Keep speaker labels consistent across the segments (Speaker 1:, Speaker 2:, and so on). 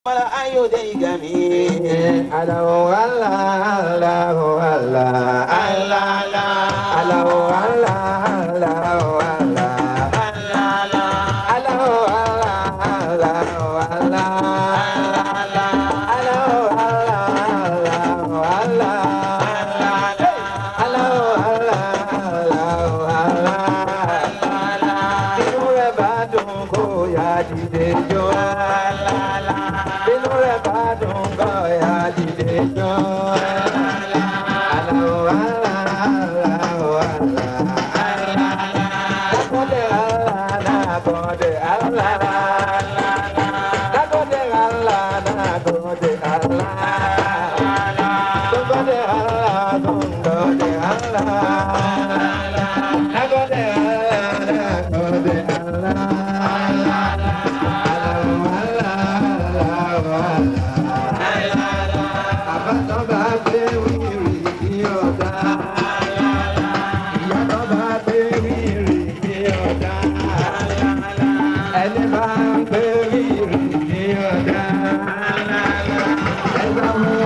Speaker 1: mara ayọ̀dẹ̀ ìgànnì.
Speaker 2: Allahu Allah, Allahu Allah, Allah Allah. Allahu Allah, Allahu Allah. Allahu Allah, Allahu Allah. Allahu Allah, Allahu Allah. Allahu Allah, Allahu Allah. Inú rẹ̀ bá dùn kó yá dìde jó. Inú rẹ̀ bá dùn kó yá dìde jó. Allahu Allah, Allahu Allah. Nakode Allah, nakode Allah. Nakode Allah, nakode Allah. Tungode Allah, tungode Allah. Nakode Allah, nakode Allah. Allahu Allah, Allahu Allah. Àbátọ́ bá gbé wíìrì kí ọ̀dà. Ìyá tó bá gbé wíìrì kí ọ̀dà. Ẹni bá ń gbé wíìrì kí ọ̀dà. Ẹ bá mú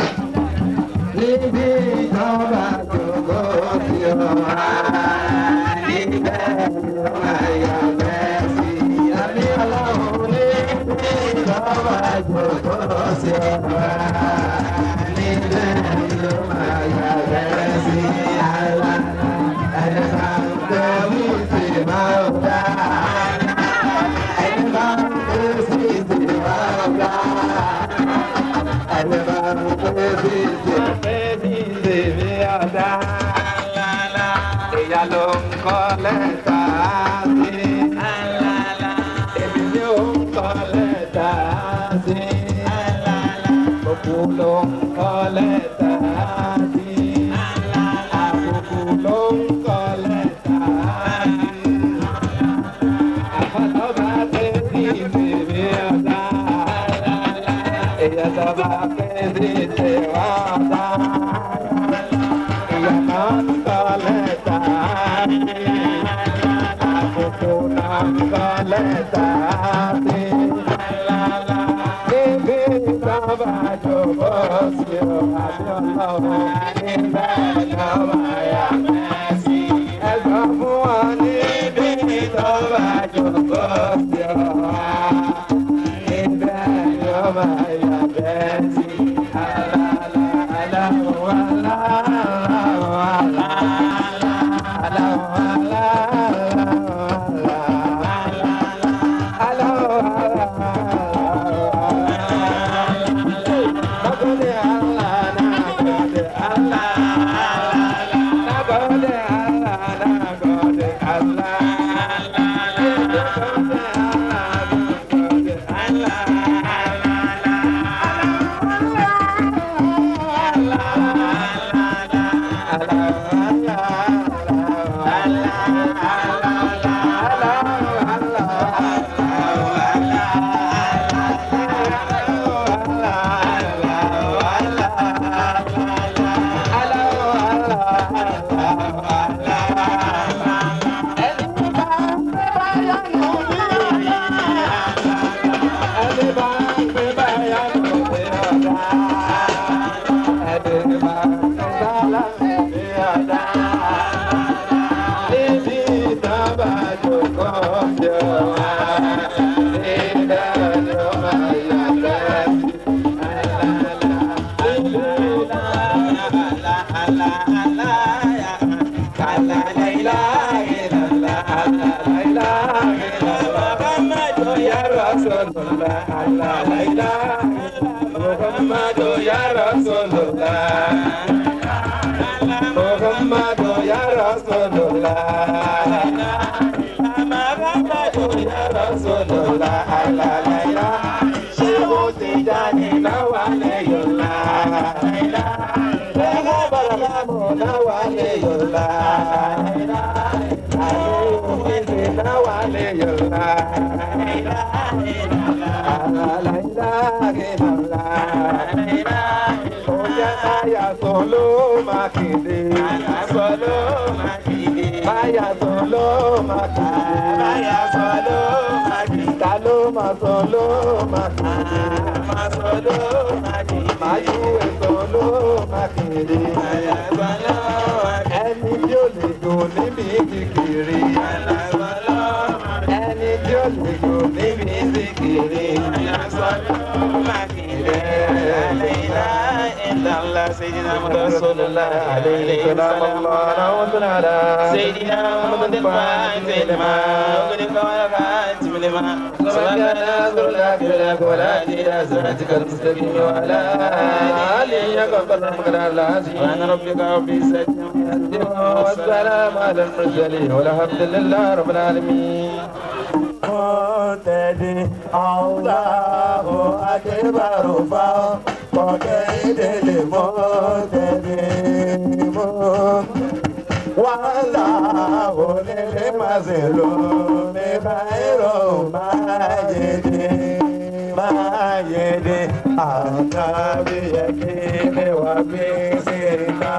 Speaker 2: níbi ìjọba jòkó sí ọ̀hà. Níbẹ̀ ni wọ́n yà bẹ́ẹ̀ sí. Àbí ọlọ́run níbi ìjọba jòkó sí ọ̀hà. Níbẹ̀ ni wọ́n yà bẹ́ẹ̀ sí. Àlá ẹni bá ń gbé wíìsì máa ń dá. Ẹni bá ń gbé wíìsì máa ń dá. Ẹni bá ń gbé wíìsì wíìsì mi ọ̀dá. Ìyá ló ń kọ́ lẹ́tà sí. Èmi ni ó ń kọ́ lẹ́tà sí. Òkú ló ń kọ́ lẹ́tà sí. Àkókò ló ń kọ́ lẹ́tà sí. Àkọ́tọ́ bá dé sí bèbè ọ̀dá. Ìyá tó bá fẹ́ sí tèwá ọ̀dá. Ìyá náà ń kọ́ lẹ́tà sí. Àkókò náà ń kọ́ lẹ́tà sí. Níbi ìjọba jòkó sí o, àbí ọlọ́run níbẹ̀ ìjọba yà mẹ́sì. Ẹ sọ fún wa níbi ìjọba jòkó sí o, níbẹ̀ ìjọba yà mẹ́sì. Alala, alahu, alahu, alahu, alahu, alahu, Muhammadu ya Rasulullah Muhammadu ya Rasulullah Muhammadu ya Rasulullah la la la Shehu Tijani na wale yola Bega barakamu na wale yola Ayu hizi na wale yola La la ilaha illallah Oya aya solo makinde Solo makinde Aya solo makinde Aya solo makinde Talo ma solo makinde máa sọ ló máa dìde.
Speaker 1: máa ju ẹ̀sọ́ ló máa kéré.
Speaker 2: Àlàgbà lọ́wọ́
Speaker 1: ẹni tí ó lè dùn níbi kékeré.
Speaker 2: àlàgbà lọ́wọ́
Speaker 1: ẹni tí ó lè dùn níbi kékeré.
Speaker 2: àlàgbà lọ́wọ́ máa kéré. Àlàyé ìlànà Sayyidina Muhammad sallallahu alayhi wa sallam. سيدنا محمد الفاتح لما أغلق والخاتم لما سبق ناصر لك لك ولا إلى صراطك المستقيم وعلى آله سبحان ربك رب العزة عما يصفون
Speaker 1: والسلام على المرسلين والحمد لله رب العالمين
Speaker 3: mọ̀tẹ́dẹ́ Allahu akbar fa kọ̀kẹ́dẹ́lẹ̀ mọ̀tẹ́dẹ́ mọ̀. wàhálà onílé màsílò ní báyìí máyédè máyédè àtàbíyẹ̀kẹ́ wà bí sèrìnà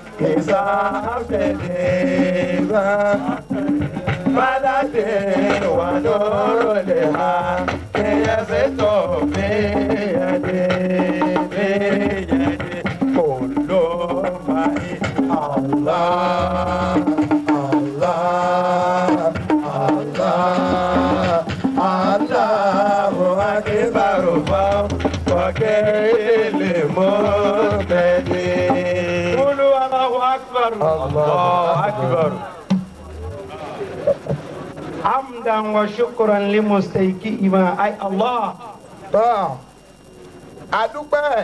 Speaker 3: ìsáfẹ́dẹ́ bá. Malade wanoro le ha Keya se to meyade meyade Kolo mai Allah Allah Allah Allahu akbar fa Wakele mo tede Kulu Allahu akbar Allahu akbar
Speaker 4: حمدا وشكرا لمستيقظ اي الله
Speaker 3: tọ́ adúpẹ́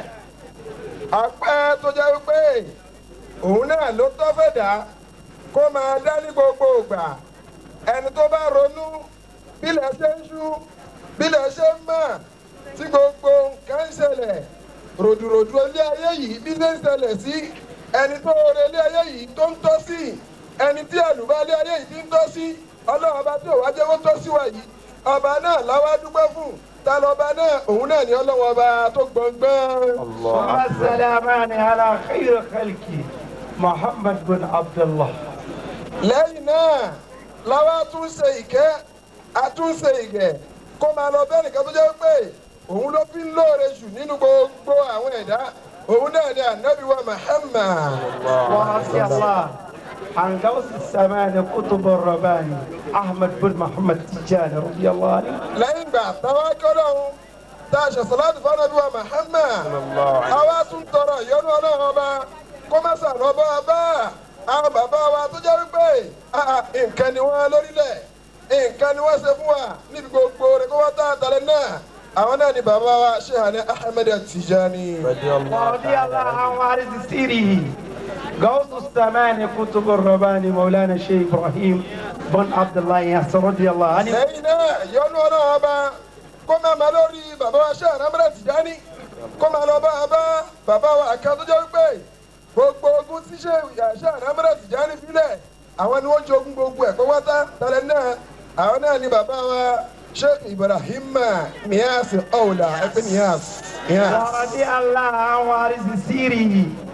Speaker 3: ọpẹ́ tó jẹ́ wípé òun náà ló tọ́ fẹ̀dá kó máa dá ní gbogbo ìgbà ẹni tó bá ronú bílẹ̀ ṣe ń ṣú bílẹ̀ ṣe ń mọ̀ tí gbogbo nǹkan ń ṣẹlẹ̀ ròdùròdù ilé ayé yìí bí ṣe ń ṣẹlẹ̀ sí ẹni tó rẹ ilé ayé yìí tó ń tọ́ sí ẹni tí àlùbá ilé ayé yìí ti ń tọ́ sí ọlọ́run ọba tí òwá jẹ́wọ́ tọ́ sí wa yìí ọba náà láwa dúpẹ́ fún ta lọ́ba náà òun náà ní ọlọ́run ọba tó gbọ̀ngbọ́n.
Speaker 4: والسلامان على خير خلقي محمد بن عبد الله
Speaker 3: lẹ́yìn náà láwa tún ṣe ìkẹ́ àtúnṣe ìgẹ̀ kó máa lọ bẹ́ẹ̀ nìkan tó jẹ́ pé òun ló fi ń lóore jù nínú gbogbo àwọn ẹ̀dá òun náà ni ànábì wa Muhammad.
Speaker 4: ورضي الله عن غوث السمان قطب الرباني احمد بن محمد تجاني رضي الله عنه
Speaker 3: lẹ́yìn ìgbà táwa kọ́dọ̀ ọ̀hún tá a ṣe sàlátì fún ànábì wa Muhammad. àwa tún tọrọ ìyọ́nú ọlọ́run ọba kó má sànà bá a bá àwọn bàbá wa tó jẹ́ wípé ah, nǹkan ni wọ́n lórílẹ̀ nǹkan ni wọ́n ṣe fún wa níbi gbogbo rẹ̀ kó wá tá a tàlẹ́ náà àwọn náà ni bàbá wa Shehani Ahmed Tijani.
Speaker 4: ورضي الله عن وارث سيره غوث السمان قطب الرباني مولانا الشيخ ابراهيم بن عبد الله ياسر رضي الله عنه
Speaker 3: lẹ́yìn náà ìyọ́nú ọlọ́run ọba kó máa ma lórí bàbá wa Shehani Ahmed Tijani kó máa lọ bá a bá bàbá wa àkàn tó jẹ́ wípé gbogbo ogun tí Shehani Ahmed Tijani filẹ̀ àwọn ni wọ́n jogún gbogbo ẹ̀ pé wọ́n tá tàlẹ́ náà àwọn náà ni bàbá wa Sheikh Ibrahim Niyas ọ̀la ẹ̀pẹ́ Niyas. Niyas.
Speaker 4: ورضي الله عن وارث سيره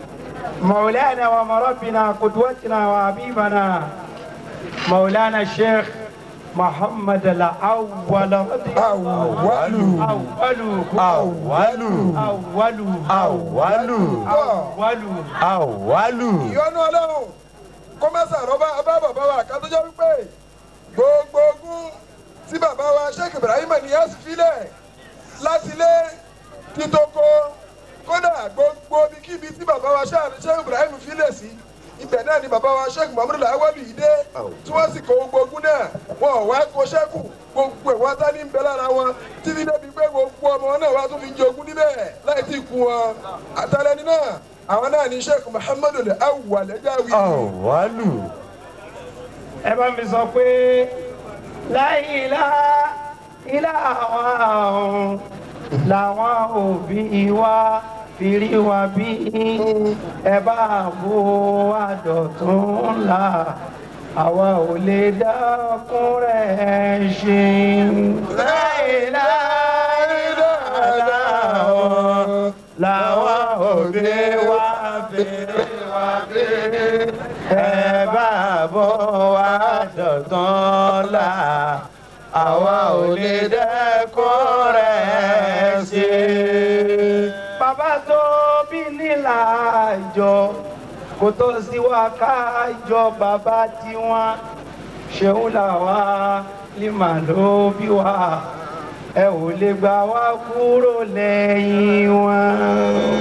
Speaker 4: مولانا ومربنا قدوتنا وحبيبنا مولانا الشيخ محمد الأول رضي الله
Speaker 3: Awwalu.
Speaker 4: أول
Speaker 1: Awalu.
Speaker 4: أول
Speaker 1: Awalu.
Speaker 4: أول
Speaker 1: Awalu.
Speaker 3: ìyọ́nú ọlọ́run kó má sàrọ́ bá bàbá wa àkàn tó jẹ́ wípé gbogbo ogun tí bàbá wa Sheikh Ibrahim Niyas filẹ̀ láti lé títoko kódà gbogbo ibikíbi tí bàbá wa Sheikh Ibrahim filẹ̀ sí ibẹ̀ náà ni bàbá wa Sheikh Muhammadu Lawal yìí dé tí wọ́n sì kó gbogbo ogun náà wọn ò wá kó ṣẹ́kù gbogbo ẹ̀ wọ́n tá ní bẹ lára wọn títí débi pé gbogbo ọmọ wọn náà wá tún fi jogún níbẹ̀ láì tí ì kú wọn àtàlẹ́ni náà àwọn náà ni Sheikh Muhammadu Awwal Ẹ̀jáwì.
Speaker 1: Awalu.
Speaker 4: ẹ bá mi sọ pé láìlá ilá àwọn làwọn òbí wa fi rí wa bí ẹ bá bó wa dọ̀tún la àwa ò lè dákun rẹ̀ ṣe. láìlá ilá àwọn làwọn òbí wa fi rí wa bí ẹ bá bọ́ wá dọ̀tán la àwa ò lè dẹ́kun rẹ̀ ṣe. bàbá tó bí nílà àjọ kò tó sí wa kájọ bàbá tiwọn ṣeun làwa lima ló bí wa ẹ ò lè gbà wá kúrò lẹ́yìn wọn.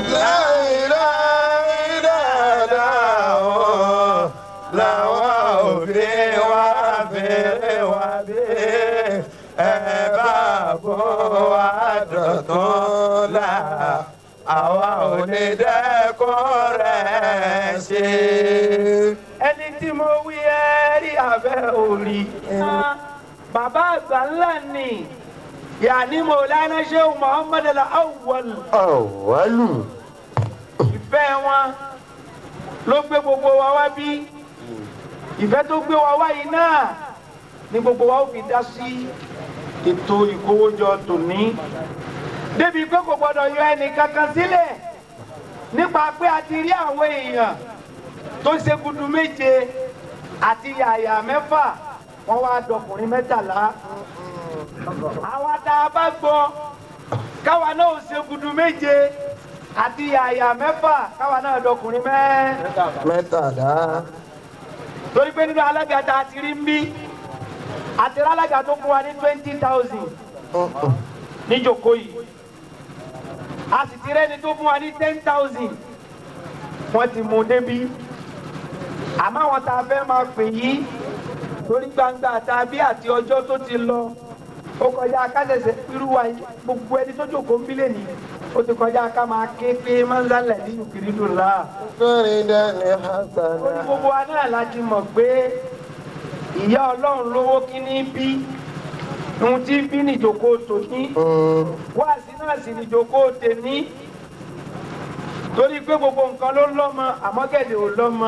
Speaker 3: làwọn òbí wa bèrè wa bí ẹ bá bọ́ wa dọ̀tún la àwa ò ní dẹ́kun rẹ̀ ṣe.
Speaker 4: ẹni tí mo wí ẹ rí abẹ́ orí. bàbá àgbà ńlá ni yàní mọ̀lánà ṣéun muhammad al-awwal
Speaker 2: ọ̀wálù.
Speaker 4: ìfẹ́ wọn ló gbé gbogbo wa wá bí ìfẹ́ tó gbé wa wá yìí náà ni gbogbo wa ó fi dá sí ètò ìkówójọ tòní débi pé kò gbọdọ̀ yọ ẹnì kankan sílẹ̀ nípa pé a ti rí àwọn èèyàn tó ṣe gudu méje àti yàyà mẹ́fà wọ́n wá dọkùnrin mẹ́tàlá àwa tá a bá gbọ́ káwa náà ò ṣe gudu méje àti yàyà mẹ́fà káwa náà dọkùnrin mẹ́.
Speaker 3: mẹ́tàlá.
Speaker 4: torí pé nínú alága tá a ti rí ń bí àti alága tó fún wa ní twenty thousand níjòkó yìí a sì ti rẹ́ni tó fún wa ní ten thousand wọ́n ti mú débí àmọ́ àwọn tá a fẹ́ máa pè yí torí gbangba tàbí àti ọjọ́ tó ti lọ ó kọjá kásẹ̀sẹ̀ irú wa yìí gbogbo ẹni tó jókòó ń bílẹ̀ ní ó ti kọjá ká máa ké pé mọ́nsálẹ̀ nínú kìrìdù ńlá
Speaker 3: fẹ́rin dání
Speaker 4: ó ní
Speaker 3: hasana.
Speaker 4: gbogbo wa náà láti mọ̀ pé ìyá ọlọ́run lówó kíní bí ohun tí bí nìjókòó tòní wáàsí náà sì nìjókòó tèní torí pé gbogbo nǹkan ló lọ́mọ àmọ́ gẹ̀dẹ̀ ò lọ́mọ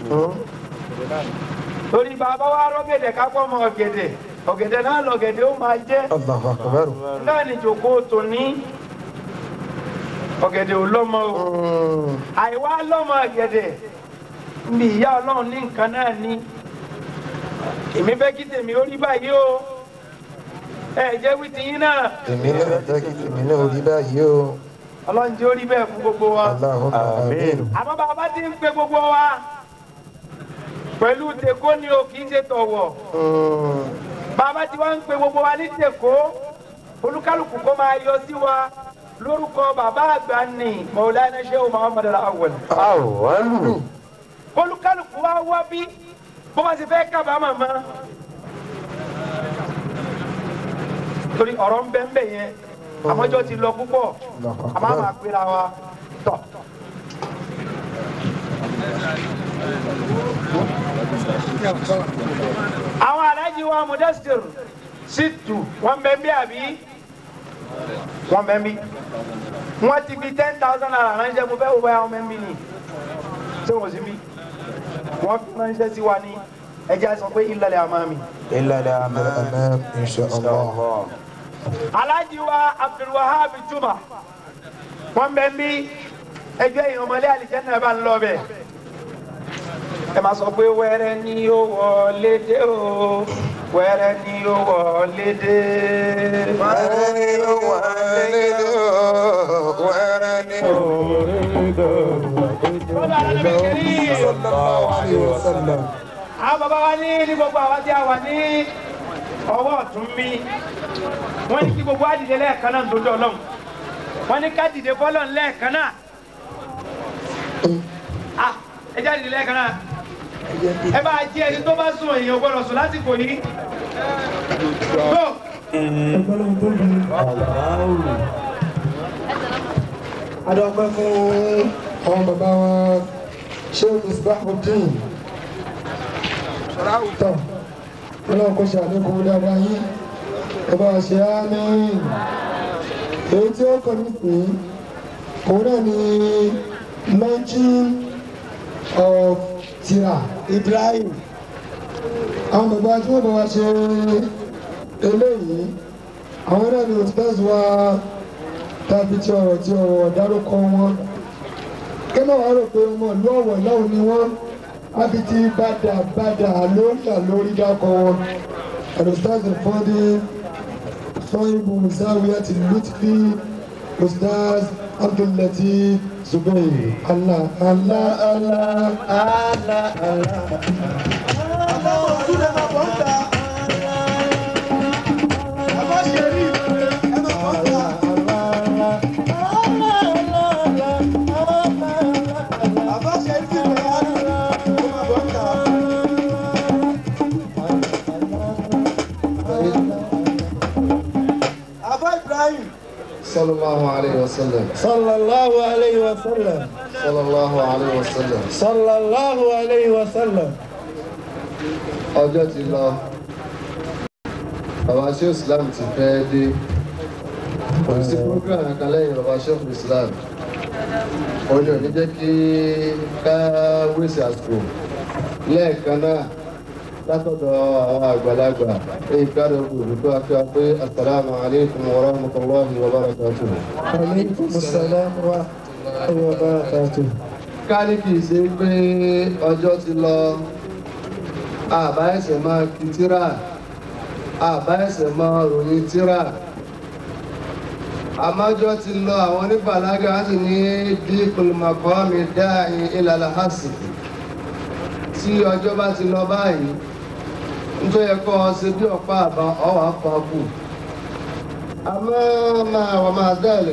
Speaker 4: torí bàbá wa rọ́gẹ̀dẹ̀ kápọ̀ mọ́ ọ̀gẹ̀dẹ̀ ọ̀gẹ̀dẹ̀ náà lọ̀gẹ̀dẹ̀ ó máa jẹ́
Speaker 3: Allahu akbar.
Speaker 4: náà nìjókòó tòní ọ̀gẹ̀dẹ̀ ò lọ́mọ o àìwá lọ́mọ ọ̀gẹ̀dẹ̀ ní ìyá ọlọ́run ní nǹkan náà ní èmi fẹ́ kí tèmi ó rí báyìí o ẹ jẹ́ wí ti yín náà
Speaker 3: èmi náà jẹ́ kí tèmi náà rí báyìí o.
Speaker 4: ọlọ́run jẹ́ ó rí bẹ́ẹ̀ fún gbogbo wa
Speaker 3: Allahumma àmín.
Speaker 4: àmọ́ bàbá ti ń pe gbogbo wa pẹ̀lú tèkó ni o kì í ṣe tọ̀wọ̀ bàbá tí wọ́n ń pe gbogbo wa ní tèkó olúkálùkù kó máa yọ sí wa lórúkọ bàbá àgbà ní Maulana Shehu Muhammad al-Awwal
Speaker 2: ọ̀wálù.
Speaker 4: olúkálùkù wa wá bí bó bá ti fẹ́ kábàámà mọ́ torí ọ̀rọ̀ ń bẹ́ ń bẹ̀ yẹn àmọ́jọ́ ti lọ púpọ̀ àmọ́ àmà pera wa tọ̀. àwọn alájí wa Mudassir Shittu wọ́n bẹ́ ń bí àbí wọ́n bẹ́ ń bí wọ́n ti fi ten thousand naira ránṣẹ́ mo fẹ́ wo báyà wọ́n bẹ́ ń bí ni ṣé wọ́n sì bí wọ́n fi ránṣẹ́ sí wa ní ẹjẹ́ sọ pé ìlàlẹ̀ àmàmì.
Speaker 3: ìlàlẹ̀ àmín insha Allah.
Speaker 4: Alhaji wa Abdulwahab Juma wọ́n bẹ́ ń bí ẹgbẹ́ ìrànmọ́lé àlìjẹ́nà bá ń lọ bẹ̀. ẹ máa sọ pé wẹ́rẹ́ ni ó wọlé dé o wẹ́rẹ́ ni ó wọlé dé.
Speaker 3: wẹ́rẹ́ ni ó wọlé dé o wẹ́rẹ́ ni ó wọlé dé o. sallallahu alayhi wa sallam.
Speaker 4: àwọn bàbá wa ní ní gbogbo àwọn tí a wà ní ọwọ́ ọ̀tún mi wọ́n ní kí gbogbo wa dìde lẹ́ẹ̀kan náà nítorí ọlọ́run wọ́n ní ká dìde fọ́lọ́run lẹ́ẹ̀kan náà ah ẹ já dìde lẹ́ẹ̀kan náà ẹ bá jẹ́ ẹni tó bá sùn èèyàn gbọ́dọ̀ sùn lásìkò yìí tó
Speaker 5: adọ́pẹ́ fún àwọn bàbá wa sheikh isbahuddin tọ́ ọlọ́run kò ṣe àlékún dáadáa yín ẹ bá wa ṣe àmín èyí tí ó kàn nísìnyí òun náà ni launching of tira ibrahim àwọn bàbá tí wọ́n bá wa ṣe eléyìí àwọn náà ni òtítọ́sí wa tàbí tí ọ̀rọ̀ tí ọ̀rọ̀ dárúkọ wọn kẹ́mọ̀ wá rò pé wọn ìlú ọ̀wọ̀ ìlọ́wọ̀ ni wọ́n ábí tí bàdà bàdà lórí àlórí dákọ wọn ẹ̀rọ stars fọ́dí sọ́yìnbó musawi àti lutfi Ustaz Abdul-Latif Zubair. Allah, Allah, Allah, Allah, Allah.
Speaker 2: صلى الله عليه وسلم
Speaker 5: صلى الله عليه وسلم
Speaker 2: صلى الله عليه وسلم
Speaker 5: صلى الله عليه وسلم
Speaker 2: ọjọ́ ti lọ bàbá ṣé islam ti fẹ́ dé kò sí program kan lẹ́yìn bàbá ṣé islam òun ni ò ní jẹ́ kí ká wíṣẹ̀ àsìkò lẹ́ẹ̀kan náà látọ̀dọ̀ àwọn àgbàlagbà èyí káàdì olùdókòwò akíwá pé asalaamu alaykum wa rahmatulahi wa barakatuhu.
Speaker 5: عليكم السلام ورحمة الله وبركاته
Speaker 2: ká ní kì í ṣe pé ọjọ́ ti lọ àbá ẹsẹ̀ máa kí tíra àbá ẹsẹ̀ máa ròyìn tíra àmájọ́ ti lọ àwọn oníbàlágà sì ní díkùn màkọ́mì dáhìn ìlàlà hàsì tí ọjọ́ bá ti lọ báyìí nítorí ẹ̀kọ́ ṣe bí ọ̀pá àbá ọ̀wà pàkù àmọ́ máa wà máa dẹ́lẹ̀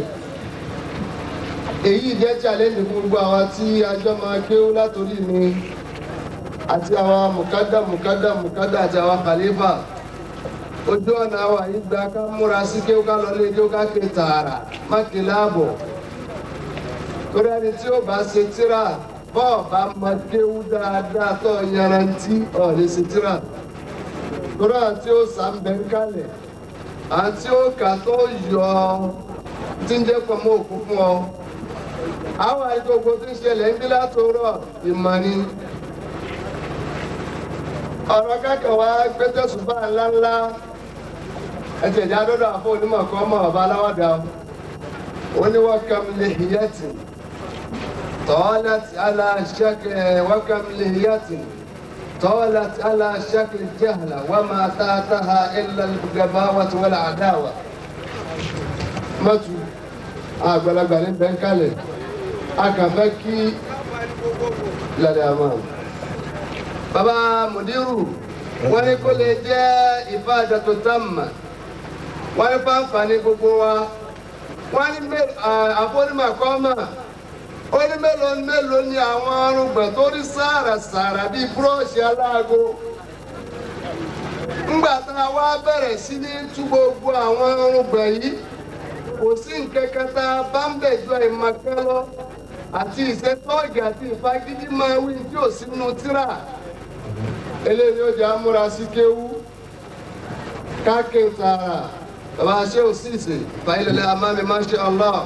Speaker 2: èyí jẹ́ challenge fún gbogbo àwa tí ajọ́ máa kéwú látòrí mi àti àwa mùkádà mùkádà mùkádà àti àwa khalifa ojú ọ̀nà àwa yìí gba ká múra sí kéwú ká lọ lé kéwú ká ké tààrà má ké láàbọ̀ torí ẹni tí ó bá ṣe tíra bọ́ọ̀ bá mọ kéwú dáadáa tó yanrantí ọ̀ lè ṣe tíra torí àti ó sàmbẹ̀ ń kalẹ̀ àti ó kà tó yọ tí ń jẹ́ pọ̀ mọ́ òkú fún ọ àwọn àìgbogbo tí ń ṣẹlẹ̀ ń bí látòrọ̀ ìmọ̀ ni ọ̀rọ̀ kẹ́kọ̀ọ́ wa gbẹ́tẹ̀sùbà ńláńlá ẹ̀jẹ̀ ìjà dọ́dọ̀ àfọ onímọ̀ kan mọ̀ ọ̀bá aláwàdà oníwọ̀kàm lè hìyẹ́tì tọ́lẹ̀tì aláṣẹ́kẹ̀ wọ́kàm lè hìyẹ́tì tọ́lẹ̀tì aláṣẹ́kẹ̀ jẹ́hàlà wọ́n máa tààtàhà ilẹ̀ gàbá wàtí wọ́n àdáwà mọ́tù àgbàlagbà ní bẹ́ńkálẹ̀ akàfẹ́ kí lálẹ́ àmọ́. Bàbá Mùdírù, wọ́n ní kó lè jẹ́ ìfáàjà tó tàmà. Wọ́n ní fáǹfààní gbogbo wa. Wọ́n ní àfọ́nímọ̀ kọ́mà. Ó ní mélòó mélòó ni àwọn arúgbọ̀n tó rí sàràsàrà bíi búrọ́ọ̀ṣì aláago. Ńgbà tá a wá bẹ̀rẹ̀ sí ní tú gbogbo àwọn arúgbọ̀n yìí kò sí nǹkan kan tá a bá ń bẹ̀ jọ ìmọ̀kẹ́ lọ àti ìṣẹ́tọ́ọ̀gì àti ìfagídí máa wí tí ò sínú tíra eléyìí ó jẹ́ amúra sí kéwú káàkiri tààrà bàbá ṣé ò sì ṣe fàílẹ̀lẹ̀ amámi masha Allah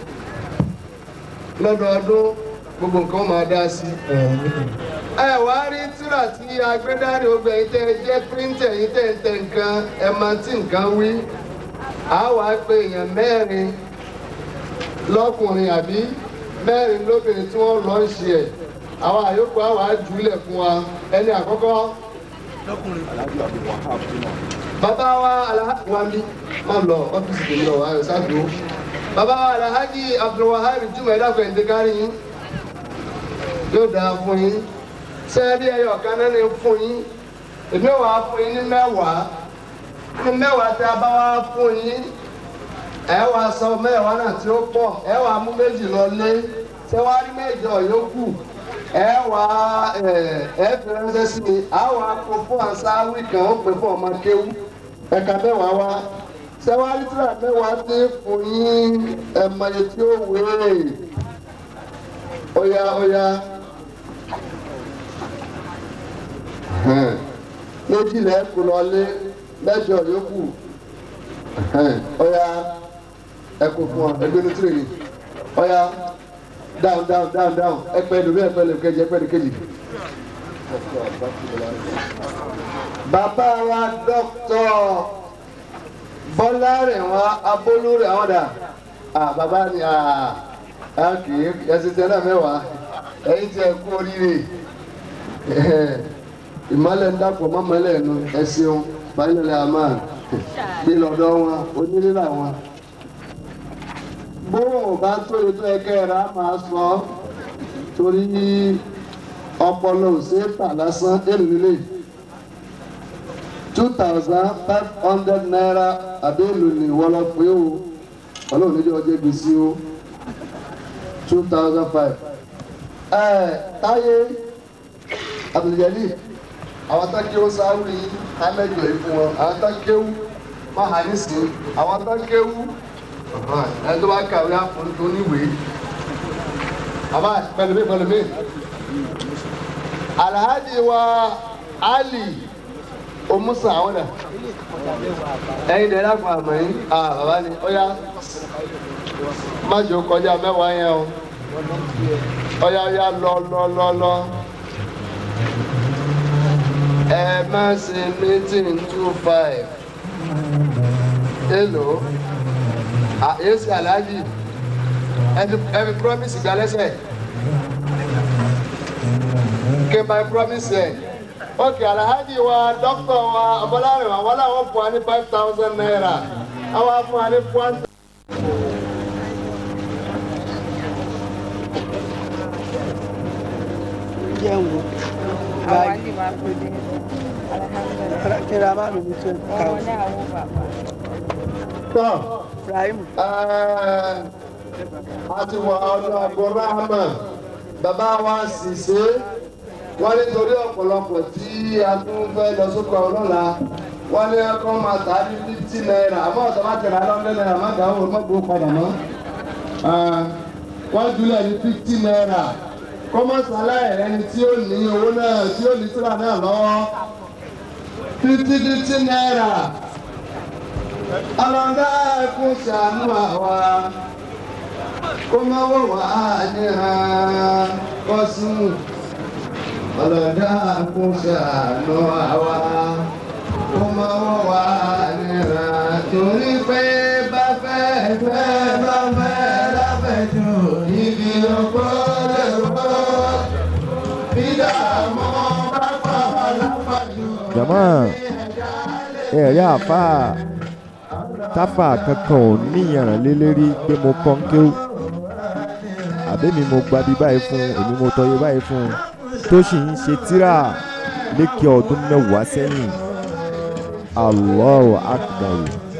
Speaker 2: lọ́dọọdún gbogbo nǹkan máa dá sí. ẹ wá rí tíra tí agbẹ́dárí ogbẹ̀ yìí tẹ́ jẹ́ píríntẹ̀ yìí tẹ́ ń tẹ nǹkan ẹ̀ máa tí nǹkan wí a wá pé èèyàn mẹ́rin lọ́kùnrin àbí mẹ́rin lóbìnrin tí wọ́n lọ ń ṣe ẹ̀ àwọn àyókù àwọn àjùlẹ̀ fún wa ẹni àkọ́kọ́. bàbá wa alhaji wa mi máa lọ ọ́fíìsì tèmi lọ ayọ̀ sáàdó bàbá wa alhaji abdulwahab jùmọ̀ ẹ̀dá fẹ̀ǹdé kárí yín yóò dáa fún yín sẹ́ẹ̀rí ẹ̀yọ̀ kan náà ní fún yín èmi wà á fún yín ní mẹ́wàá ní mẹ́wàá tí a bá wá fún yín ẹ wá sọ mẹ́wàá náà tí ó pọ̀ ẹ wá mú méjì lọ lé ṣé wàá rí mẹ́jọ yòókù ẹ wá ẹ fi ránṣẹ́ sí mi á wá kó fún àṣàwì kan ó pè fún ọmọ kéwú ẹ̀ka mẹ́wàá wá ṣé wàá rí tíra mẹ́wàá tí fún yín ẹ̀mọye tí ó wéé óyá óyá méjìlá ẹ kú lọ lé mẹ́jọ yòókù ọya ẹkọ fún wa ẹgbẹ ní tìrì ni ọya down down down down ẹpẹ lórí ẹpẹ lórí kejì ẹpẹ lórí kejì. bàbá wa dọ́kítọ̀ bọ́lá rẹ̀ wá abólú rẹ̀ wọ́n dà bàbá ni a kì í ẹsẹ̀ tẹ náà mẹ́wàá ẹ̀yin tí ẹ kú oríire ìmọ̀lẹ̀ ń dàpọ̀ mọ́mọ́lẹ̀ ẹ̀nu ẹ ṣeun balẹ̀ àmà bí lọ́dọ̀ wọn onílé làwọn. bóun bá tó ètò ẹ̀kẹ́ rà máa sọ torí ọpọlọ ò ṣe é tà lásán èrè nílé two thousand five hundred naira àbí èlò ní ìwọlọ pé o ọlọ́run níjọ́ ọjọ́ gbèsè o two thousand five. ẹ táyé abdulgali àwọn tó kéwú sáwùrì amẹjọ yìí fún wọn àwọn tó kéwú mahanisi àwọn tó kéwú ẹni tó bá kàwé àfọ̀ntò níwèé àbá pẹlúmí pẹlúmí alhaji wa ali omusa àwọn dà ẹyin dẹ láfún àmọ́ yín ah bàbá ni ó yá má jò kọjá mẹ́wàá yẹn o ó yá ó yá lọ lọ lọ lọ ẹ má ṣe meeting two five hello ah èsì alhaji ẹ fi ẹ fi promise gba lẹ́sẹ̀ kí n bá promise ẹ ok alhaji wa dókítà wa ọbọlárin wa wọn làwọn fún wa ní five thousand naira àwọn fún wa ní one.
Speaker 6: jẹun
Speaker 7: àwa ní máa tó dé alhamdulilayi
Speaker 6: kíra má lò ní tó ká
Speaker 7: àwọn ní àwọn bàbá
Speaker 2: tọ́
Speaker 6: ibrahim
Speaker 2: àti wà ọdún abdulrahman bàbá wa sì ṣe wọ́n nítorí ọ̀pọ̀lọpọ̀ tí a tún fẹ́ lọ sókè ọlọ́la wọ́n ní ẹ̀kọ́ máa tà á ní fifty naira àmọ́ ọ̀tọ̀ bá tẹ̀lé alọ́ndẹ́ naira má dàá wọ́n mọ́gbó padà mọ́ wọ́n jùlọ ní fifty naira kọ́mọ́sálẹ̀ ẹni tí ó ní owó náà tí ó ní síra náà lọ́wọ́ fifty fifty naira ọlọ́dà ẹkún ṣàánú àwa kó má wọ̀ wá níra kọ́sùn ọlọ́dà ẹkún ṣàánú àwa kó má wọ̀ wá níra torí pé bá fẹ́ fẹ́ bá fẹ́ láfẹ̀jù ibi ọgbọ́ lè wọ́ bí dààmú bá pa wá láfàjù.
Speaker 8: jama ẹ̀rí àfa táfà kankan ò níyànrán lé lérí pé mo kọ́ ń kéwù àbẹ́mi mo gba bí báyìí fún èmi mo tọ́yé báyìí fún tó sì ń ṣe tíra lékè ọdún mẹ́wàá sẹ́yìn Allahu akbar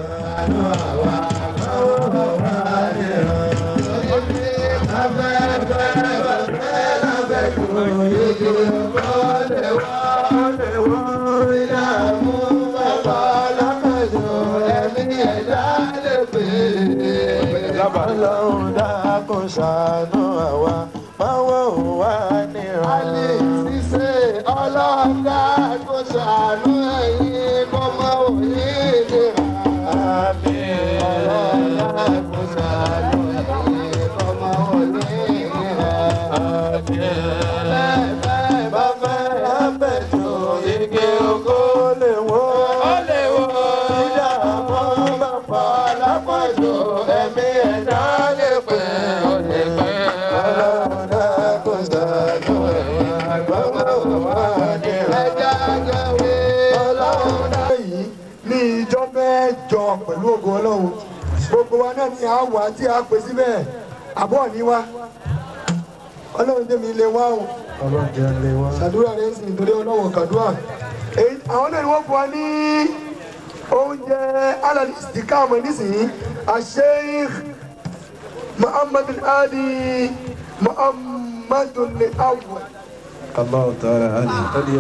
Speaker 2: Ọlọ́run dákun ṣàánú àwa, máa wọ̀ wá níra. Alẹ́ ṣíṣe ọlọ́run dákun ṣàánú ẹ̀yin kó máa wò ní ìlera. Àmín. Ọlọ́run dákun ṣàánú ẹ̀yin kó máa wò ní ìlera. Àmín. Bẹ́ẹ̀ bẹ́ẹ̀ bá fẹ́ lábẹ́jọ igi oko lè wó. Ó lè wó. Ìdààmú bá pa lápàjọ ẹ̀mí ẹ̀dá lè pẹ́. Ó lè pẹ́. Ọlọ́run dákun ṣàánú ẹ̀yin kó máa wò wá níra. Ẹja gẹ̀wé. Ọlọ́run dákun
Speaker 5: yìí ní ìjọ mẹ́jọ pẹ̀lú ògo ọlọ́run gbogbo wa náà ni a wà tí a pè síbẹ̀ àbọ̀ ní wa ọlọ́run tẹ̀mí lè wá o ṣàdúrà rẹ̀ sì nítorí ọlọ́run kàdúrà èyí àwọn náà ni wọ́n fún wa ní oúnjẹ alali istikama nísìnyí asheikh muhammad ali muhammad awwal.
Speaker 1: Allah ta'ala ali ali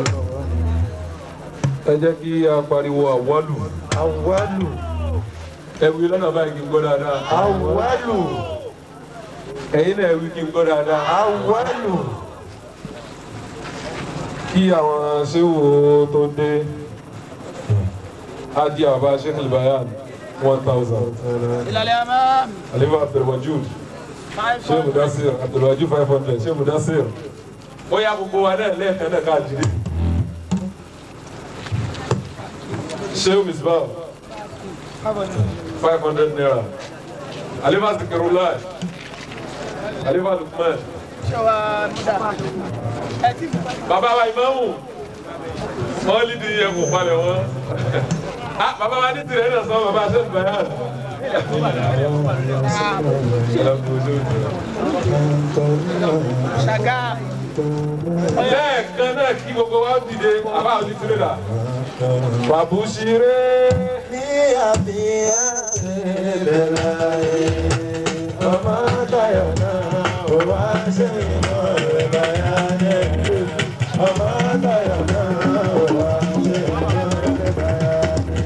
Speaker 1: ẹ jẹ́ kí a pariwo àwọlù
Speaker 5: awwalu
Speaker 1: ẹ wí lọ́nà báyìí kí n gbọ́ dáadáa
Speaker 5: awwalu
Speaker 1: ẹ̀yin náà ẹ wí kí n gbọ́ dáadáa
Speaker 5: awwalu.
Speaker 1: kí àwọn ṣéwò tó dé adi àbá sheikh albayan one thousand alifa abdulwajud sheikh mudasir abdulwajud five hundred sheikh mudasir ó yá gbogbo wa náà lẹ́ẹ̀kan náà káàkiri sheikh misbah five hundred naira alifa zikirullah alifa lukman bàbá wa ìmáàmù wọ́n lì di ẹkùn palẹ̀ wọn. Ah, bàbá wa ní tirẹ̀ náà sọ bàbá aṣẹ́ ìbáyà lẹ́ẹ̀kan náà kí gbogbo wa dìde àbá òdi tirẹ̀ dà bàbúṣiré.
Speaker 2: ní àfihàn ìbẹ̀rẹ̀ ọmọ tayọ̀ náà ó wá ṣe ìmọ̀ rẹ̀ báyà ní ìlú ọmọ tayọ̀ náà ó wá ṣe ìmọ̀ rẹ̀ báyà ní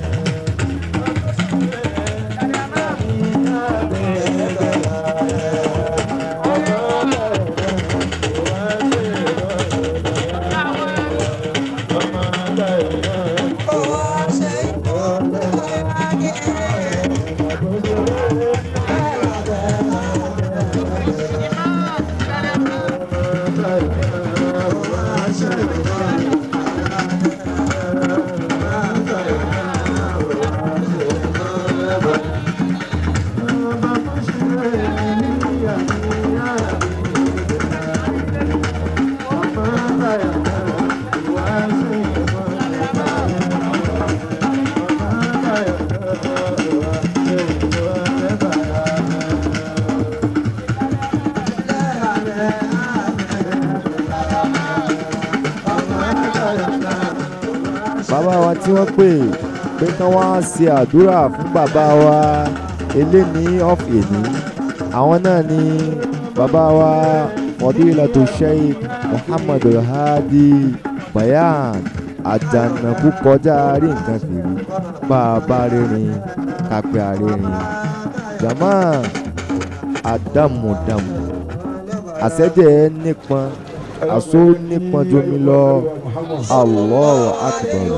Speaker 8: bàbá wa tí wọ́n pè pé kán wá ṣe àdúrà fún bàbá wa eléni of èní àwọn náà ni bàbá wa fadilatu sheikh muhammad alhadi bayan àjànàkú kọjá rí nǹkan fìrí bá a bá rírin kápẹ́ àrírin jama àdàmùdàmù àṣẹjẹ nípọn àṣọ nípọn jomi lọ Allahu akbar.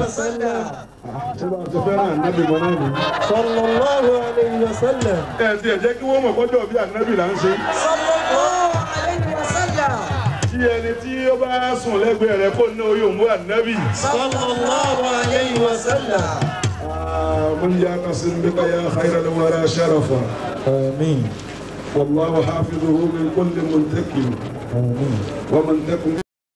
Speaker 2: sallallahu alayhi wa sallam.
Speaker 1: ẹ ti ẹ jẹ́ kí wọ́n mọ̀ kọ́jọ́ bí ànábì là ń ṣe.
Speaker 2: sallallahu alayhi wa sallam.
Speaker 1: tí ẹni tí ó bá sùn lẹ́gbẹ̀ẹ́ rẹ̀ kó ní oyè òmùú ànábì.
Speaker 2: sallallahu alayhi wa sallam.
Speaker 1: من يعتصم بك يا خير الورى شرفا
Speaker 2: آمين
Speaker 1: والله حافظه من كل منتكب
Speaker 2: آمين
Speaker 1: ومن تكن